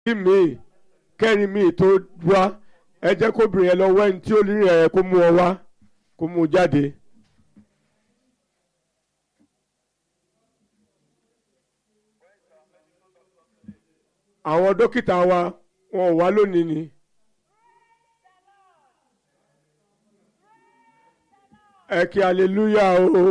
míì kẹ́rin míì tó wá ẹ jẹ́ kóbìnrin yẹn lọ wá ẹni tí ó rí rẹ̀ kó mú ọ wá kó mú un jáde. àwọn dókítà wa wọn ò wá lónìí ni. ẹ kí aleluya o.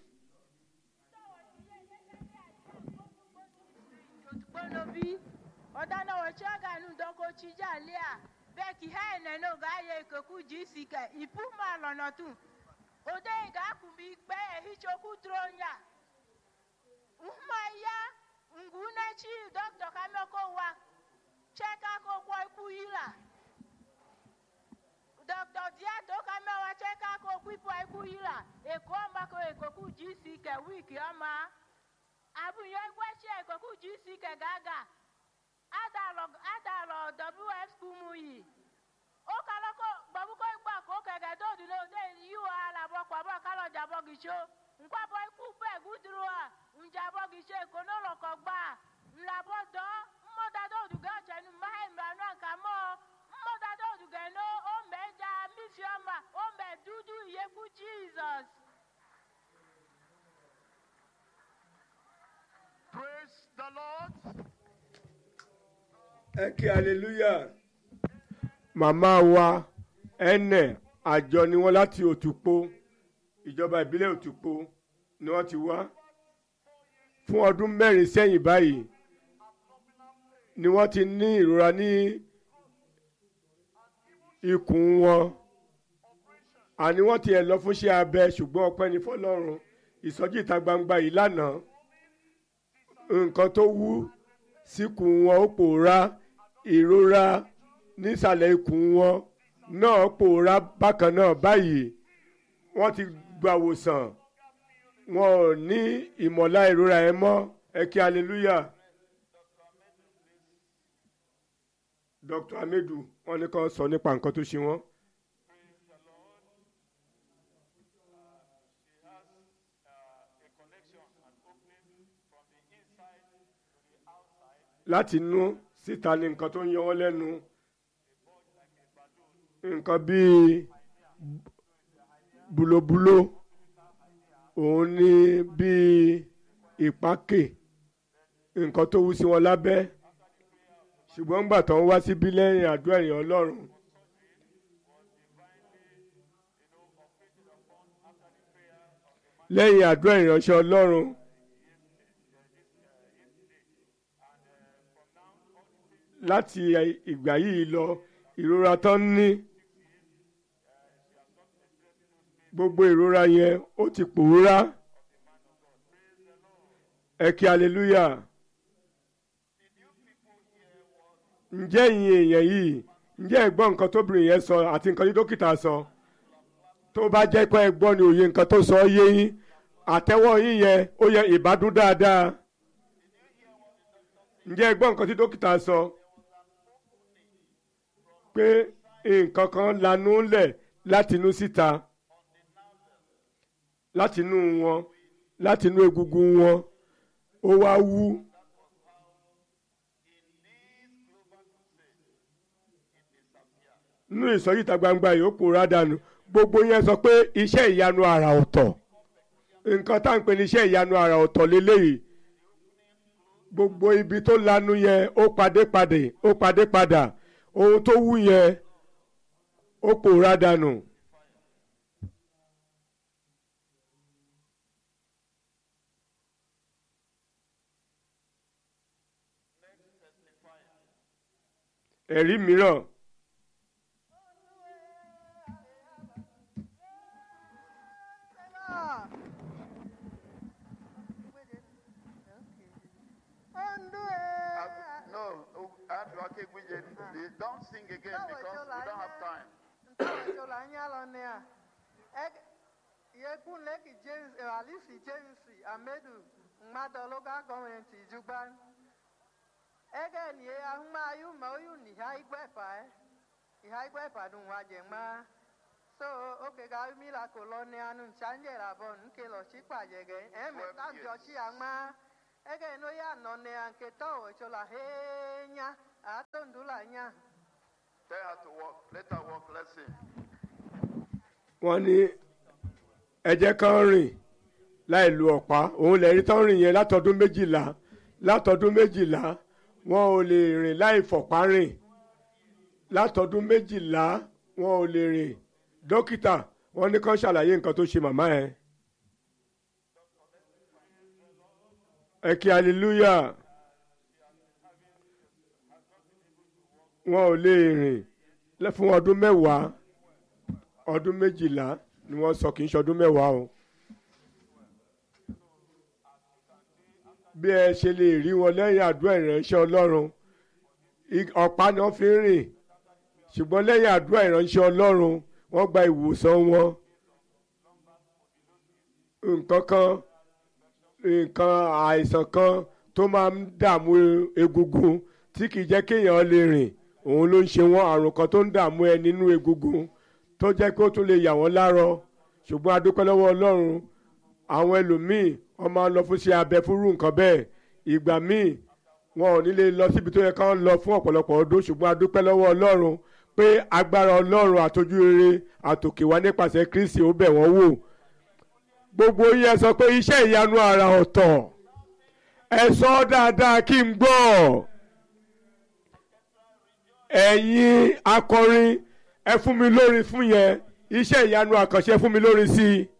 bonobi ọdana wọchiaga nu dọkọ chijalia bẹẹki ha ẹnẹnẹ oga ayẹ ikoku jisi kẹ ipu ma lọnà tún ode ìgá kùnbi gbẹ ehichokwu tronya nhuma ya ngwu n'echi dọkịta kameko wa cheka kokwo ikwu yila dọkịta diato kamewa cheka kokwu ipu ikwu yila eko ọmako ekoku jisi kẹ wiki ọma abụnye egwechi ekoku jisi kẹ gaga adalọ adalọ wf kumuyi okaloko gbabuko igba ko kẹkẹ tó dùn ní òde yíwọ alabọ pàbọ kálọjà bọgìṣó nkwabọ ikú bẹẹ gúdúró à njabọ gìṣó ìkónólọkọ gbà ńlabọ dán mmọdadọ òdùgẹ ọjẹnu mahembranu àkàmọ mmọdadọ òdùgẹ ní ọmẹjà mífíọmà ọmẹ dúdú ìyẹkú jesus. Praise the Lord. ẹ kí aleluya màmá wa ẹnẹ àjọ ni wọn láti òtúpó ìjọba ìbílẹ̀ òtúpó ni wọ́n ti wá fún ọdún mẹ́rin sẹ́yìn báyìí ni wọ́n ti ní ìrora ní ikùn wọn àní wọ́n ti ẹ̀ lọ fún iṣẹ́ abẹ ṣùgbọ́n ọpẹ́ ní fọlọ́run ìsọjí ìta gbangba yìí lánàá nǹkan tó wú síkùn wọn ó pòórá ìrora nísàlẹ̀ ikùn wọn náà pòórá bákan náà báyìí wọ́n ti gbàwòsàn wọn ò ní ìmọ̀lá ìrora ẹ mọ́ ẹ kí hallelujah. dr amedu wọ́n ní kàn sọ nípa nǹkan tó ṣe wọ́n. She has uh, a connection, an opening from the inside to the outside. láti inú síta ní nǹkan tó ń yọ wọ́n lẹ́nu nǹkan bíi bulobulo òun ní bíi ìpákè nǹkan tó wú sí wọn lábẹ́ ṣùgbọ́n ńgbà tó ń wá síbí lẹ́yìn àdúrà ẹ̀yìn ọlọ́run lẹ́yìn àdúrà ìránṣẹ́ ọlọ́run láti ìgbà yìí lọ ìrora tó ń ní gbogbo ìrora yẹn ó ti pòórá ẹ kí aleluya ǹjẹ́ ìyìn èèyàn yìí ǹjẹ́ ẹ gbọ́ nǹkan tóbìnrin yẹn sọ àti nǹkan tí dókítà sọ tó bá jẹ́ pé ẹ gbọ́ ni òye nǹkan tó sọ yé yín àtẹ́wọ́ yín yẹn ó yẹ ìbádùn dáadáa ǹjẹ́ ẹ gbọ́ nǹkan tí dókítà sọ pé nǹkan kan lanú lẹ̀ látinú síta látinú wọn látinú egungun wọn ó wá wú. nínú ìsọjí ìta gbangba yìí ó pòórá dànù gbogbo yẹn sọ pé iṣẹ́ ìyanu àrà ọ̀tọ̀ nǹkan tá à ń pè ní iṣẹ́ ìyanu àrà ọ̀tọ̀ lélẹ́yìí gbogbo ibi tó lanu yẹn ó padé padè ó padé padà ohun tó wú yẹn ó pòórá dànù. ẹ̀rí mìíràn Uh, no, uh, I have to okay, Gwijen. They Don't sing again because we don't have time. ntọ́wọ́sọ̀lá ń yálọ ní à yẹkùn lẹ́kì james alice james amedu mmadụ local gọọmenti ijugban ege nie ahụmayu ma oyu ni ha igwefa iha igwefa dum wa je ma so oge ga mila koloni anu nchanje rabon nke lo chikpa jege eme Twelve ta years. jochi ama ege no ya nọ ne nke tọwọ chola he nya atondula nya Tell her to walk. Let her walk. Let's see. wọ́n ní ẹ̀jẹ̀ kan rìn láì lu ọ̀pá òun lè rí tán rìn yẹn látọdún méjìlá látọdún méjìlá wọn ò lè rìn láì fọ̀pá rìn látọdún méjìlá wọn ò lè rìn dókítà wọ́n ní kán ṣàlàyé nǹkan tó ṣe màmá ẹ̀ ẹ kí hallelujah wọn ò lè rìn lẹ́- fún ọdún mẹ́wàá ọdún méjìlá ni wọ́n sọ kì í ṣọdún mẹ́wàá o. bí ẹ ṣe lè rí wọn lẹ́yìn àdúrà ìránṣẹ́ ọlọ́run I- ọ̀pá ni wọ́n fi ń rìn ṣùgbọ́n lẹ́yìn àdúrà ìránṣẹ́ ọlọ́run wọ́n gba ìwòsàn wọn. nǹkan kan nǹkan àìsàn kan tó máa ń dààmú egungun tí kì í jẹ́ kéèyàn lè rìn òun ló ń ṣe wọ́n àrùn kan tó ń dààmú ẹ nínú egungun tó jẹ́ kó tún lè yà wọ́n lárọ ṣùgbọ́n a dúpẹ́ lọ́wọ́ ọlọ́run àwọn ẹlòmíì wọ́n máa ń lọ fún ṣe abẹ fúrú nǹkan bẹ́ẹ̀ ìgbà míì wọn ò ní lè lọ síbi tó yẹ ká lọ fún ọ̀pọ̀lọpọ̀ ọdún ṣùgbọ́n a dúpẹ́ lọ́wọ́ ọlọ́run pé agbára ọlọ́run àtọ́jú rere àtòkè wá nípasẹ̀ kristi ó bẹ̀ wọ́n wò gbogbo yẹn sọ pé iṣẹ́ ìyanu àrà ọ̀tọ̀ ẹ sọ ọ́ dáadáa kí n gbọ́ ẹ̀yin akọrin ẹ fún mi lórí fún yẹn iṣẹ́ ìyanu àkànṣe fún mi lórí sí i.